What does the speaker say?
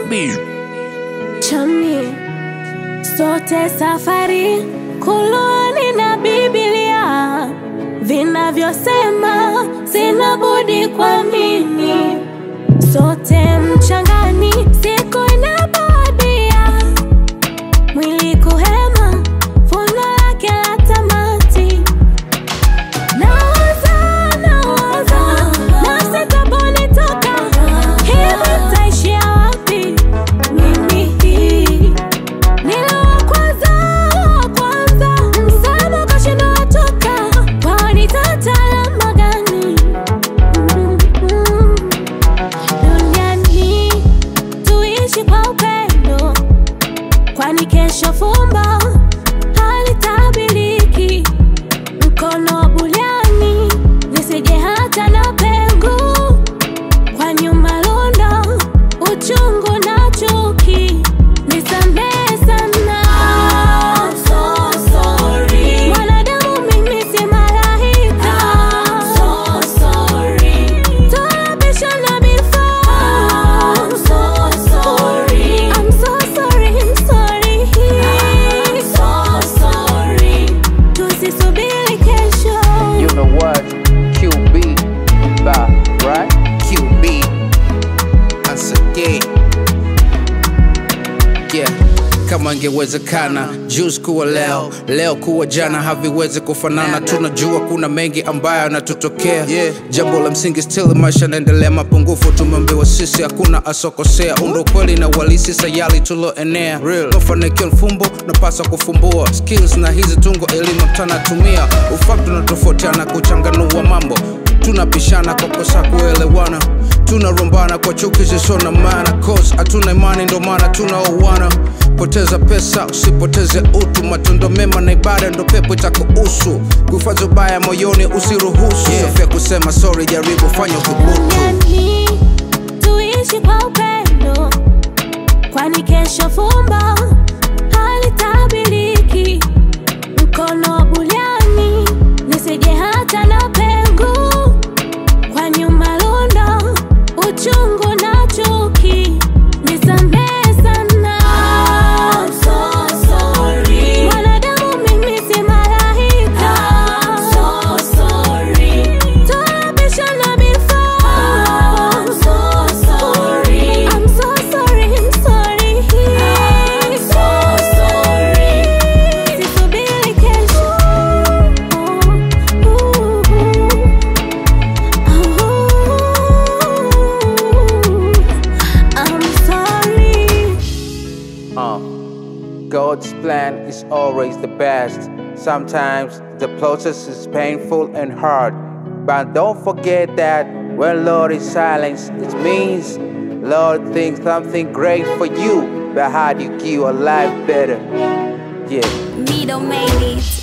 QB. chami sote safari Qur'ani na Biblia vinavyosema sina budi kuamini sote mchangani siku inapowadia mwili kuhema funo lake la tamati nawaza nawaza nafsi taponitoka hivi taishia wapi mimi hii Nilo kwanza kwanza msamo kashindo watoka kwani tatalama gani Mm, mm. duniani tuishi kwa upendo kwani kesho fumba halitabiriki mkono wa buliani nisije hata na pengo kwa nyuma lundo uchungu na chuki nisamehe sana mwanadamu mimi si malaika tunapishana before I'm so sorry, I'm sorry. Tusisubiri kesho You know what? QB, ba, right? QB. Once again. Yeah. Kama ingewezekana juzi kuwa leo leo kuwa jana haviwezi kufanana tunajua kuna mengi ambayo yanatutokea yeah. jambo la msingi still maisha naendelea mapungufu tumeambiwa sisi hakuna asokosea undo kweli na walisi sayali tuloenea mafanikio mfumbo napaswa kufumbua skills na hizi tungo elimu tanatumia ufamu tunatofautiana kuchanganua mambo tunapishana kwa kosa kuelewana tunarombana kwa chuki zisizo na maana cause hatuna imani ndo maana tunaoana poteza pesa usipoteze utu matendo mema na ibada ndo pepo itakuhusu kuhifadhi ubaya moyoni usiruhusu yeah. sofia kusema sorry jaribu fanya uthubutu duniani tuishi kwa upendo kwani kesho fumba halitabiriki mkono wa buliani nisije hata na pengo kwa nyuma lundo uchungu na chuki nisamehe sana mwanadamu mimi si malaika tunapishana before I'm so sorry, I'm sorry. Sisubiri kesho. I'm sorry. Uh, God's plan is always the best. Sometimes the process is painful and hard. But don't forget that when Lord is silent, it means Lord thinks something great for you. But how do you give a life better? Yeah. Middle made it.